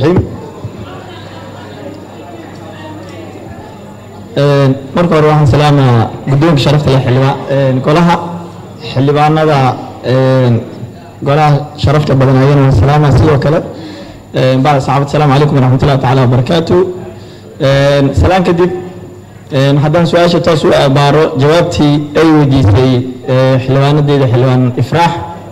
raxiim marka hore waxaan salaamaa guddoonka sharafta leh xildhibaan golaha xildhibaanada golaha sharafta badan ayana waan salaamaa sidoo kale bacda saxaabad asalaamu calaykum waraxmatullahi tacaala wabarakaatu salaan kadib haddaan su-aasha toos u abaaro jawaabtii ay weydiisay xildhibaanadeeda xildhibaan ifraax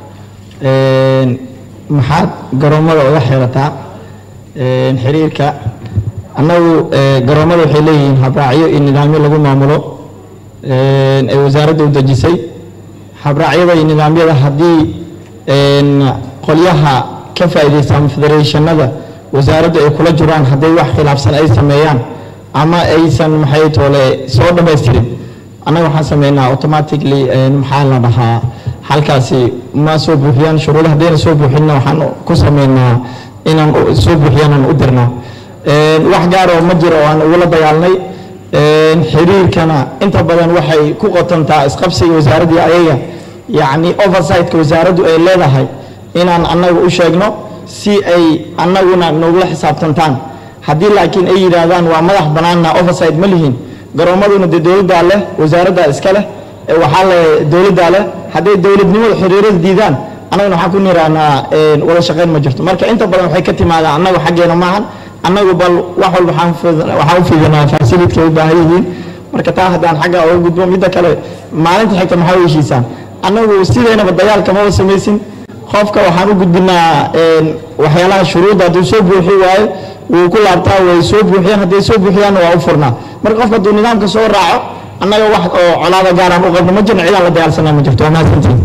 maxaad garoomada uga xeerataa xiriirka annagu garoomada waxay leeyihiin habraacyo iyo nidaamyo lagu maamulo ay wasaaradda u dejisay habraacyada iyo nidaamyada haddii qolyaha ka faa'iidaysta ama federationada wasaaraddu ay kula jiraan hadday wax khilaafsan ay sameeyaan ama aysan maxay toole soo dhamaystirin annaga waxaan sameynaa automatically maxaa la dhahaa halkaasi ma soo buuxiyaan shuruuda haddayna soo buuxinna waxaan ku sameynaa inaan soo buuxiyaan aan u dirnaa wax gaar oo ma jiro oo aan ugula dagaalnay xiriirkana inta badan waxay ku qotantaa isqabsiga wasaaraddii ayaga yacni oversightka wasaaraddu ay leedahay inaan annaga u sheegno si ay annaguna nogula xisaabtantaan haddii laakiin ay yidhaahdaan waa madax bannaanna oversight ma lihin garoommaduna dee dowladdaa leh wasaaraddaa iska leh waxaa le dowladdaa leh hadday dowladnimada xiriirada diidaan annaguna waxaan ku nirahnaa wada shaqayn ma jirto marka inta badan waxay ka timaadaa annagu xaggeena maahan annagu bal wax walba waxaan u fiidanaa fasilidka ay u baahan yihiin marka taa haddaan xagga uga gudbo midda kale maalinta xigta maxaa u heshiisaan annagu sideynaba dagaalka maba samaysin qofka waxaan u gudbinaa waxyaalaha shuruudda hadduu soo buuxi waayo wuu ku laabtaa way soo buuxiyaan hadday soo buuxiyaanna waa u furnaa marka qofka hadduu nidaamka soo raaco annaga wax oo colaada gaaraan u qabno ma jirno cidaan la dagaalsanaa ma jirto waa mahadsantihin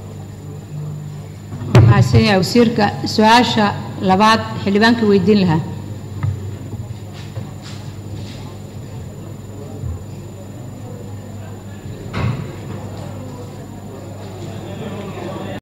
mahadsan yahay wasiirka su-aasha labaad xildhibaanka weydiin lahaa